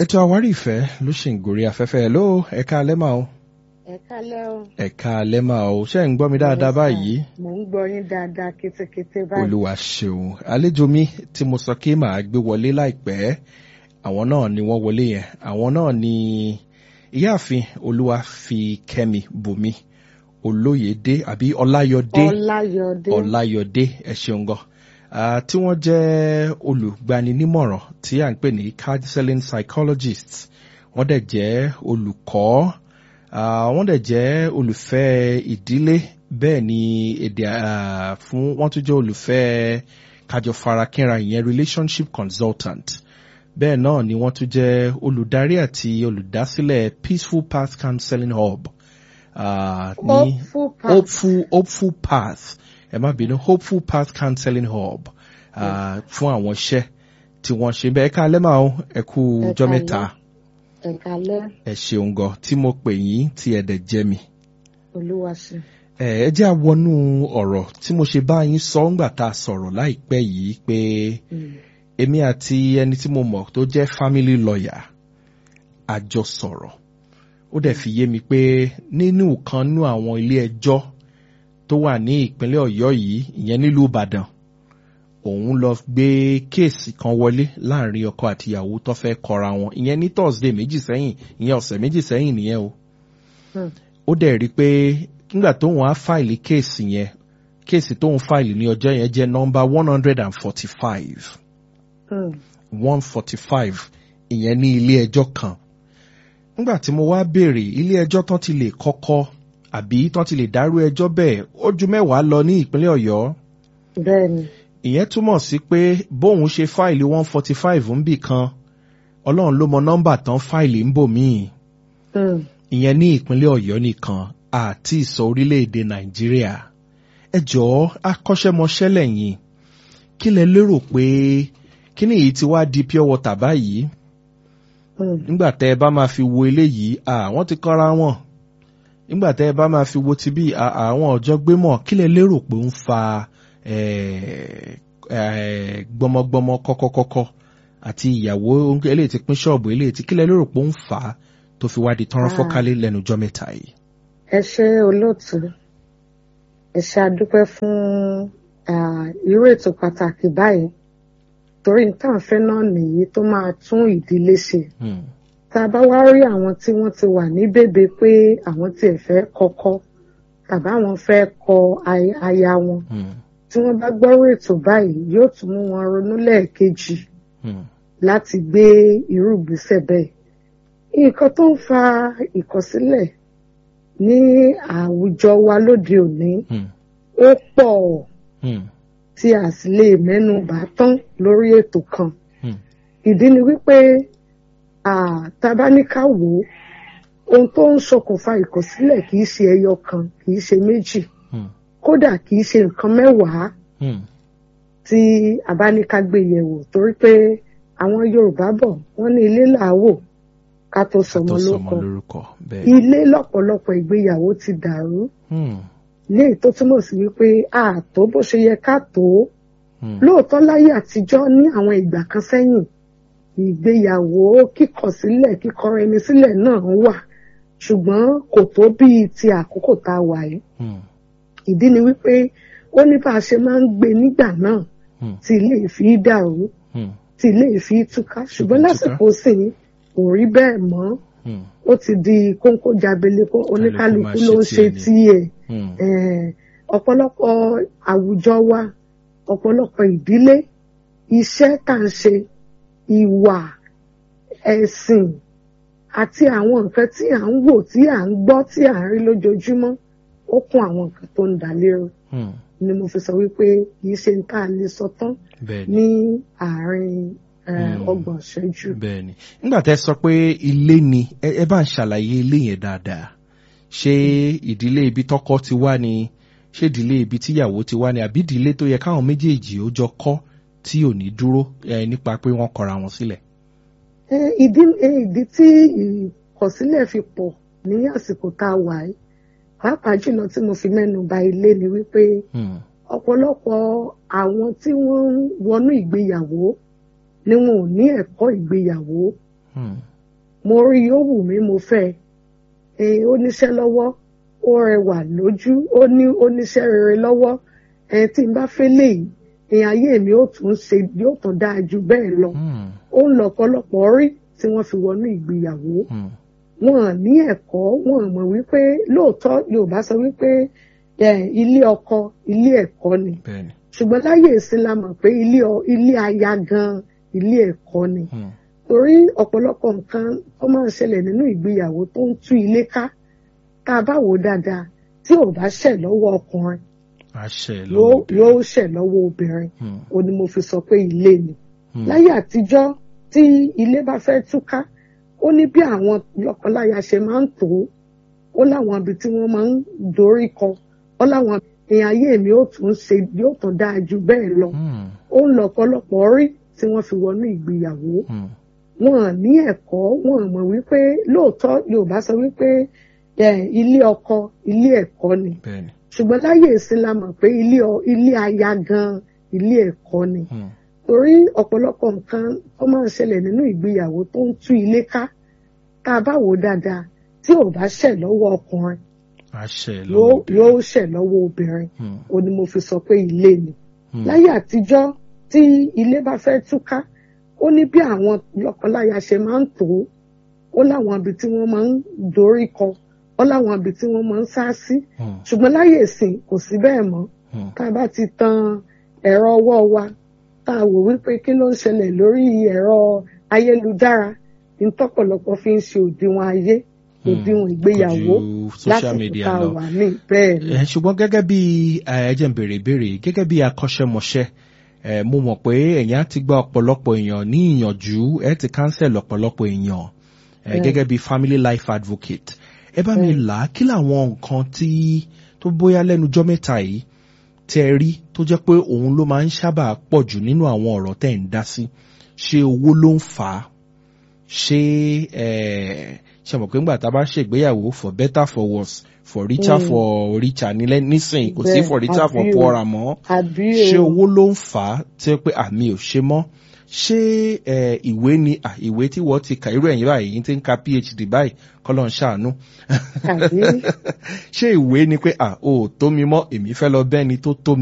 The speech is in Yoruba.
ètò àwárí ìfẹ́ ló ṣì ń gorí afẹ́fẹ́ ló ẹ̀ka alẹ́ máa o ẹ kálẹ́ o. ẹ̀ka alẹ́ máa o ṣé ń gbọ́ mi dáadáa báyìí mò ń gbọ́ yín dáadáa kétékété báyìí. olúwa ṣeun àlejò mi tí mo sọ kí màá gbé wọlé láìpẹ́ àwọn náà ni wọ́n wọlé yẹn àwọn náà ni ìyáàfin olúwa fi kẹ́mi bùnmi olóyèdé àbí ọláyọdé ọláyọdé ọláyọdé ẹ ṣeun gan Ah, tí wọ́n jẹ́ olùgbaninímọ̀ràn tí à ń pè ní counseling psychologist wọ́n dẹ̀ jẹ́ olùkọ́ ah, wọ́n dẹ̀ jẹ́ olùfẹ́ ìdílé bẹ́ẹ̀ ni èdè ah, fún wọ́n tún jẹ́ olùfẹ́ kájọ farakínra ìyẹn relationship consultant bẹ́ẹ̀ náà ni wọ́n tún jẹ́ olùdarí àti olùdásílẹ̀ peaceful path counseling hub ah, ní hopeful path hopeful hopeful path ẹ má bínú hopeful path counseling hub uh, fún àwọn iṣẹ́ tí wọ́n ṣe bẹ́ẹ̀ ká alẹ́ máa ń ẹ kú Ẹ ọjọ́ káalẹ́. mẹ́ta ẹ kálẹ́ ẹ ṣeun gan tí mo pè yín tí ẹ dẹ̀ jẹ́ mi. olúwa ṣe. ẹ ẹ jẹ́ àwọnú ọ̀rọ̀ tí mo ṣe bá yín sọ ńgbà tá a sọ̀rọ̀ láìpẹ́ yìí pé Mm. èmi àti ẹni tí mo mọ̀ tó jẹ́ family lawyer a jọ sọ̀rọ̀ ó dẹ̀ fi yé mi pé nínú kan nú àwọn ilé ẹjọ́ tó wà ní ìpínlẹ̀ ọ̀yọ́ yìí ìyẹn nílùú ìbàdàn òun lọ gbé kéèsì kan wọlé láàrin ọkọ àtìyàwó tó fẹ́ kọra wọn ìyẹn ní thursday méjì sẹ́yìn ìyẹn ọ̀sẹ̀ méjì sẹ́yìn nìyẹn o Hmm. ó dẹ̀ rí i pé nígbà tóun á fáìlì kéèsì yẹn kéèsì tóun fáìlì ní ọjọ́ yẹn jẹ́ nọ́mbà one hundred and forty-five Mm. one forty-five ìyẹn ní ilé ẹjọ́ kan nígbà tí mo wá béèrè ilé ẹjọ́ tán ti lè kọ́kọ́ àbí tán ti lè dárú ẹjọ́ bẹ́ẹ̀ ó ju mẹ́wàá lọ ní ìpínlẹ̀ ọ̀yọ́ bẹ́ẹ̀ ni ìyẹn túmọ̀ sí pé bóun ṣe fáìlì one forty five ń bì kan ọlọ́run ló mọ nọ́mbà tán fáìlì ń bò míì Mm. ìyẹn ní ìpínlẹ̀ ọ̀yọ́ nìkan àti ìsọ orílẹ̀-èdè nàìjíríà ẹ jọ̀ọ́ akọ́ṣẹ́mọṣẹ́ lẹ́yìn kí lẹ lérò pé kí ni èyí ti wá di pure water báyìí Mm. nígbà tẹ́ ẹ bá máa fi wo eléyìí àwọn ti kọ́ra wọn nígbà tẹ́ ẹ bá máa fi wo ti bí àwọn ọ̀jọ́ gbé mọ̀ kí lẹ lérò pé ń fa eh, eh, gbọmọgbọmọ kọ́kọ́kọ́kọ́ àti ìyàwó eléyìí ti pín ṣọ́ọ̀bù eléyìí ti kí lẹ lérò pé ń fà á tó fi wá di tọ́rọ́ Ah. fọ́kálé lẹ́nu ọjọ́ mẹ́ta yìí. ẹ ṣe olóòtú ẹ ṣe àdúpẹ́ fún ah, irú ètò pàtàkì báyìí torí tá à ń fẹ́ náà nìyí tó máa tún ìdílé ṣe Hmm. tá a bá wá rí àwọn tí wọ́n ti wà ní bèbè pé àwọn tiẹ̀ fẹ́ kọ́kọ́ tàbí àwọn fẹ́ kọ ay- aya wọn Hmm. tí wọ́n bá gbọ́rọ̀ ètò báyìí yóò tún mú wọn ronú lẹ́ẹ̀kejì Hmm. láti gbé irú ìgbésẹ̀ bẹ́ẹ̀. nǹkan tó ń fa ìkọ̀sílẹ̀ ní àwùjọ wa lóde òní Hmm. ó pọ̀ Hmm. tí a sì lè mẹ́nu bà tán lórí ètò kan. Hmm. ìdí ni wípé ah, tá a bá ní ká wò ó ohun tó ń ṣokùnfà ìkọ̀sílẹ̀ kì í ṣe ẹyọ kan kì í ṣe méjì Hmm. kódà kì í ṣe nǹkan mẹ́wàá Hmm. tí a bá ní ká gbé yẹ̀wò torí pé àwọn Yorùbá bọ̀ wọ́n ní ilé làáwò ká tó sọmọ tó lórúkọ sọmọ lórúkọ bẹ́ẹ̀. ilé lọ́pọ̀lọpọ̀ ìgbéyàwó ti dàrú Hmm. léyìí tó túmọ̀ sí wípé ààtó bó ṣe yẹ ká tó Hmm. lóòótọ́ láyé àtijọ́ ní àwọn ìgbà kan sẹ́yìn ìgbéyàwó kíkọ̀ sílẹ̀ kíkọra ẹni sílẹ̀ náà wà ṣùgbọ́n kò tó bíi ti àkókò tá a wà yìí Hmm. ìdí ni wípé ó ní bá a ṣe máa ń gbé nígbà náà Hmm. tí ilé ìfi dàrú Hmm. tí ilé ìfi túká ṣùgbọ́n Túká. lásìkò sìn kò rí bẹ́ẹ̀ mọ́ Hmm. ó ti di kóńkó jábele kó oníkálukú máa ló ń ṣe ṣe tiẹ̀ tiẹ̀ Hmm. Eh, ọ̀pọ̀lọpọ̀ àwùjọ wa ọ̀pọ̀lọpọ̀ ìdílé iṣẹ́ tá à ń ṣe ìwà ẹ̀sìn àti àwọn nǹkan tí à ń wò tí à ń gbọ́ tí à ń rí lójoojúmọ́ ó kún àwọn nǹkan tó ń dà lérò Hmm. ni mo fi sọ wípé kì í ṣe ń tá a lè sọ tán bẹ́ẹ̀ ni. ní àárín eh, Mm. ọgbọ̀n ìṣẹ́jú. bẹ́ẹ̀ ni nígbà tẹ́ sọ pé ilé ni ẹ ẹ bá ń ṣàlàyé ilé yẹn dáadáa ṣé ìdílé ibi tọkọ ti wá ni ṣé ìdílé ibi tíyàwó ti wá ni àbí ìdílé tó yẹ káwọn méjèèjì ó jọ kọ́ tí ò ní dúró ẹ nípa pé wọ́n kọra wọn sílẹ̀. Eh, ìdí eh, ìdí tí ìkọ̀sílẹ̀ fi pọ̀ ní àsìkò tá a wà yìí pàápàá jùlọ tí mo fi mẹ́nu ba ilé ni wípé Hmm. ọ̀pọ̀lọpọ̀ àwọn tí wọ́n ń wọnú ìgbéyàwó ni wọn ò ní ẹ̀kọ́ ìgbéyàwó Hmm. mo rí ó wù mí mo fẹ́ ẹ ó níṣẹ́ lọ́wọ́ ó rẹwà lójú ó ní ó níṣẹ́ rere lọ́wọ́ ẹ tí n bá fẹ́ léyìí ẹ ayé mi ó tún ṣe yóò tún dáa ju bẹ́ẹ̀ lọ Hmm. ó ń lọ ọ̀pọ̀lọpọ̀ rí tí wọ́n fi wọnú ìgbéyàwó Hmm. wọn ní ẹ̀kọ́ wọn mọ̀ wípé lóòótọ́ Yorùbá sọ wípé ẹ, ilé ọkọ ilé ẹ̀kọ́ ni bẹ́ẹ̀ni. ṣùgbọ́n láyé ìsìn la mọ̀ pé ilé ọ- ilé aya gan ilé ẹ̀kọ́ ni Hmm. torí ọ̀pọ̀lọpọ̀ nǹkan tó máa ń ṣẹlẹ̀ nínú ìgbéyàwó tó ń tú ilé ká tá a bá wò ó dáadáa tí ò bá ṣẹ̀ lọ́wọ́ ọkùnrin àṣẹ yóò lọ́wọ́ obìnrin. yóò ṣẹ̀ lọ́wọ́ obìnrin Hmm. ó ní mo fi sọ pé ilé ni Hmm. láyé àtijọ́ tí ilé bá fẹ́ túká ó ní bí àwọn lọ́kọláya ṣe máa ń tò ó ó láwọn ibi tí wọ́n máa ń dorí kọ ó láwọn èèyàn ayé mi ó tún ṣe yóò tún dáa ju bẹ́ẹ̀ lọ Hmm. ó ń lọ ọ̀pọ̀lọpọ̀ rí tí wọ́n fi wọnú ìgbéyàwó Hmm. wọn ní ẹ̀kọ́ wọn mọ̀ wípé lóòótọ́ Yorùbá sọ wípé ẹ, ilé ọkọ ilé ẹ̀kọ́ ni bẹ́ẹ̀ni. ṣùgbọ́n láyé ìsìn la mọ̀ pé ilé ọ- ilé aya gan ilé ẹ̀kọ́ ni Hmm. torí ọ̀pọ̀lọpọ̀ nǹkan tó máa ń ṣẹlẹ̀ nínú ìgbéyàwó tó ń tú ilé ká tá a bá wò ó dáadáa tí ò bá ṣẹ̀ lọ́wọ́ ọkùnrin àṣẹ yóò lọ́wọ́ obìnrin. yóò ṣẹ̀ lọ́wọ́ obìnrin Hmm. ó ní mo fi sọ pé ilé ni Hmm. láyé àtijọ́ tí ilé bá fẹ́ túká ó ní bí àwọn lọ́kọláya ṣe máa ń tò ó ó láwọn ibi tí wọ́n máa ń dorí kọ ó láwọn ibi tí wọ́n máa ń sá sí Hmm. ṣùgbọ́n láyé ìsìn kò sí bẹ́ẹ̀ mọ́ Hmm. tá a bá ti tan ẹ̀rọ ọwọ́ wa tá a wò wípé kí ló ń ṣẹlẹ̀ lórí ẹ̀rọ ayélujára ní tọ́pọ̀lọpọ̀ fi ń ṣe òdiwọ̀n ayé Hmm. òdiwọ̀n ìgbéyàwó Kò ju social lásìkò media tá a lọ. wà ní bẹ́ẹ̀ ni. Eh, ṣùgbọ́n gẹ́gẹ́ bí eh, ẹ jẹ́ n béèrè ìbéèrè gẹ́gẹ́ bí akọ́ṣẹ́mọṣẹ́ eh, mo mọ̀ pé ẹ̀yin á ti gba ọ̀pọ̀lọpọ̀ èèyàn ní ìyànjú ẹ ti cancel ọ̀pọ̀lọpọ̀ èèyàn eh, Mm. gẹ́gẹ́ bí family life advocate ẹ bá mi Mm. là á kí làwọn nǹkan tí tó bóyá lẹ́nujọ́ mẹ́ta yìí tẹ́ ẹ rí tó jẹ́ pé òun ló máa ń sábà pọ̀ jù nínú àwọn ọ̀rọ̀ tẹ́ ẹ̀ ń dá sí ṣé owó ló ń fà á ṣé eh, ṣe mọ̀ pé ńgbà tá a bá ṣègbéyàwó for better for worse for richer Mm. for richer nílẹ̀ nísìnyí kò sí Bẹ́ẹ̀, for richer for àbí o. poorer mọ́ àbí ṣé o owó ló ń fà á tí ó pé àmì ò ṣe mọ́ ṣé eh, ìwé ni ah, ìwé tí wọ́n ti kà irú ẹ̀yìn báyìí yín ti ń ka phd báyìí kọ́lọ́ ń ṣàánú àbí ṣé ìwé ni pé ah o ò tó mi mọ́ èmi fẹ́ lọ bẹ́ni tó tó mi.